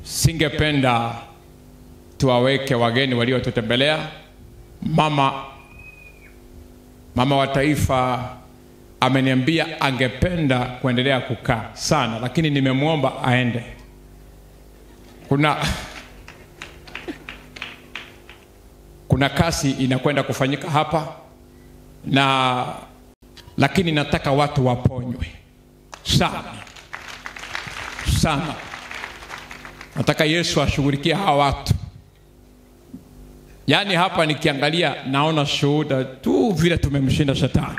singependa tuwaweke wageni waliotutembelea. Mama mama wa taifa ameniambia angependa kuendelea kukaa sana, lakini nimemwomba aende. Kuna kuna kazi inakwenda kufanyika hapa na lakini nataka watu waponywe sana sana. Nataka Yesu ashughulikie hawa watu. Yaani hapa nikiangalia naona shuhuda tu vile tumemshinda shetani.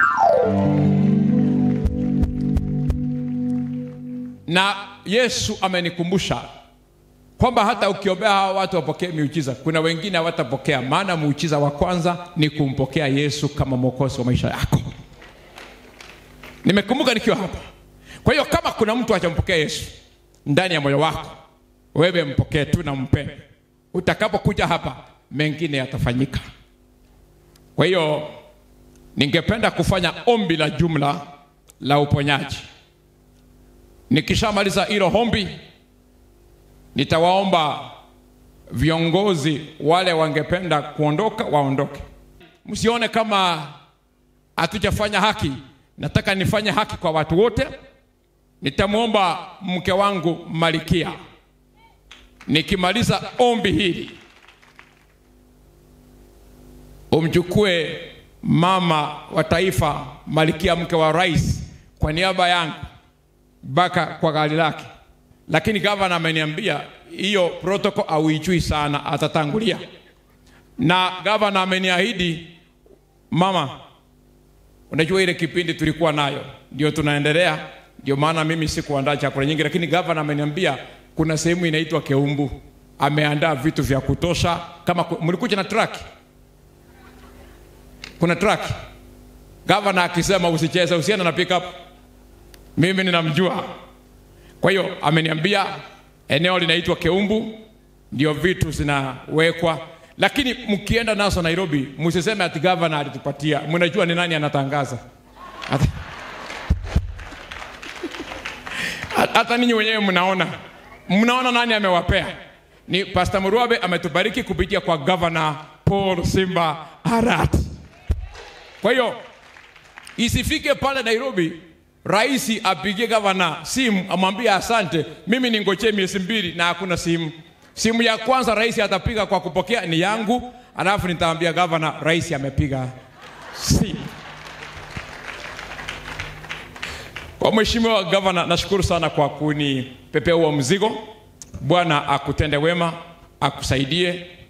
Na Yesu amenikumbusha kwamba hata ukiombea hawa watu wapokee miujiza, kuna wengine hawatapokea, maana muujiza wa kwanza ni kumpokea Yesu kama mwokozi wa maisha yako. Nimekumbuka nikiwa hapa. Kwa hiyo kama kuna mtu hajampokea Yesu ndani ya moyo wako, wewe mpokee tu na mpende. Utakapokuja hapa, mengine yatafanyika. Kwa hiyo ningependa kufanya ombi la jumla la uponyaji. Nikishamaliza hilo ombi, nitawaomba viongozi wale wangependa kuondoka waondoke. Msione kama hatujafanya haki. Nataka nifanye haki kwa watu wote. Nitamwomba mke wangu Malikia, nikimaliza ombi hili umchukue mama wa taifa Malikia, mke wa rais, kwa niaba yangu mpaka kwa gari lake. Lakini gavana ameniambia hiyo protocol auijui sana, atatangulia. Na gavana ameniahidi, mama, unajua ile kipindi tulikuwa nayo ndio tunaendelea, ndio maana mimi sikuandaa chakula nyingi, lakini gavana ameniambia kuna sehemu inaitwa Keumbu, ameandaa vitu vya kutosha. Kama ku- mlikuja na truck, kuna truck. Gavana akisema usicheze, usiende na pickup, mimi ninamjua. Kwa hiyo ameniambia eneo linaitwa Keumbu, ndio vitu zinawekwa, lakini mkienda nazo Nairobi msiseme ati gavana alitupatia. Mnajua ni nani anatangaza hata, hata ninyi wenyewe mnaona, mnaona nani amewapea. Ni Pastor Muruabe ametubariki kupitia kwa gavana Paul Simba Arati. Kwa hiyo isifike pale Nairobi rais apigie gavana simu amwambie asante, mimi ningojee miezi mbili na hakuna simu. Simu ya kwanza rais atapiga kwa kupokea ni yangu, alafu nitaambia gavana rais amepiga simu. Kwa mheshimiwa gavana, nashukuru sana kwa kunipepea huo mzigo. Bwana akutende wema, akusaidie